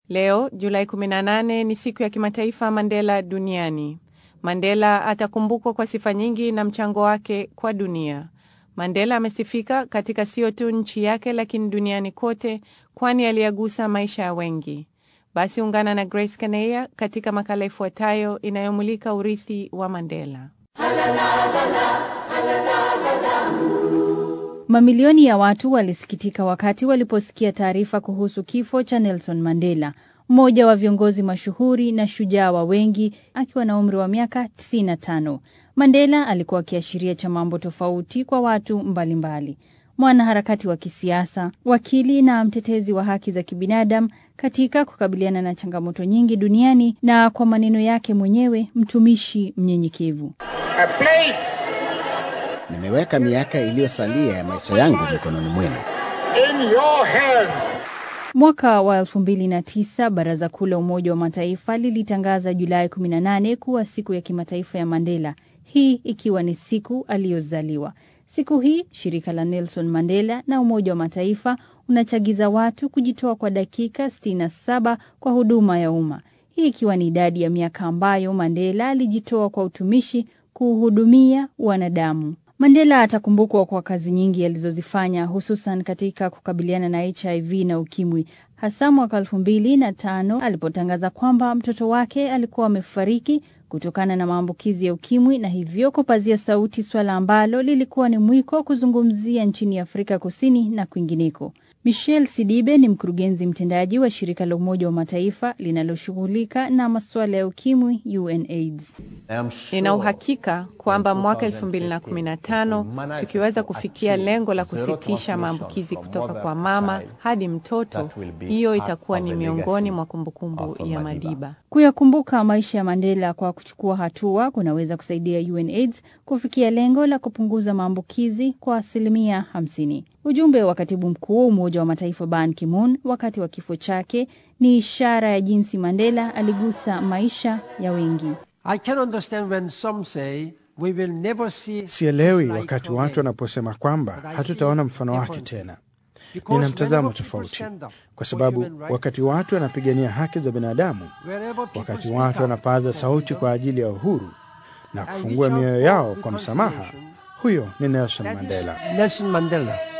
Leo Julai 18 ni siku ya kimataifa Mandela duniani. Mandela atakumbukwa kwa sifa nyingi na mchango wake kwa dunia. Mandela amesifika katika sio tu nchi yake lakini duniani kote, kwani aliyagusa maisha ya wengi. Basi ungana na Grace Kaneya katika makala ifuatayo inayomulika urithi wa Mandela. Mamilioni ya watu walisikitika wakati waliposikia taarifa kuhusu kifo cha Nelson Mandela, mmoja wa viongozi mashuhuri na shujaa wa wengi, akiwa na umri wa miaka 95. Mandela alikuwa kiashiria cha mambo tofauti kwa watu mbalimbali: mwanaharakati wa kisiasa, wakili na mtetezi wa haki za kibinadamu katika kukabiliana na changamoto nyingi duniani, na kwa maneno yake mwenyewe, mtumishi mnyenyekevu. Nimeweka miaka iliyosalia ya maisha yangu mikononi mwenu. in your hands. Mwaka wa 2009 Baraza Kuu la Umoja wa Mataifa lilitangaza Julai 18 kuwa siku ya kimataifa ya Mandela, hii ikiwa ni siku aliyozaliwa. Siku hii shirika la Nelson Mandela na Umoja wa Mataifa unachagiza watu kujitoa kwa dakika 67 kwa huduma ya umma, hii ikiwa ni idadi ya miaka ambayo Mandela alijitoa kwa utumishi kuhudumia wanadamu. Mandela atakumbukwa kwa kazi nyingi alizozifanya hususan katika kukabiliana na HIV na ukimwi, hasa mwaka elfu mbili na tano alipotangaza kwamba mtoto wake alikuwa amefariki kutokana na maambukizi ya ukimwi na hivyo kupazia sauti swala ambalo lilikuwa ni mwiko kuzungumzia nchini Afrika Kusini na kwingineko. Michelle Sidibe ni mkurugenzi mtendaji wa shirika la Umoja wa Mataifa linaloshughulika na masuala ya ukimwi UNAIDS. Nina uhakika kwamba mwaka 2015 tukiweza kufikia lengo la kusitisha maambukizi kutoka kwa mama hadi mtoto, hiyo itakuwa ni miongoni mwa kumbukumbu ya Madiba. Kuyakumbuka maisha ya Mandela kwa kuchukua hatua kunaweza kusaidia UNAIDS kufikia lengo la kupunguza maambukizi kwa asilimia 50. Ujumbe wa katibu mkuu wa Umoja wa Mataifa Ban Ki-moon wakati wa kifo chake ni ishara ya jinsi Mandela aligusa maisha ya wengi. I can understand when some say we will never see Sielewi his like wakati again. watu wanaposema kwamba But I hatutaona see mfano wake differently. tena. Because Nina mtazamo whenever people tofauti, stand up kwa for sababu human rights, wakati watu wanapigania haki za binadamu, wherever people wakati speak watu up wanapaza for sauti freedom, kwa ajili ya uhuru na and kufungua reach out mioyo for yao kwa msamaha, reconciliation, huyo ni Nelson that is Mandela. Nelson Mandela.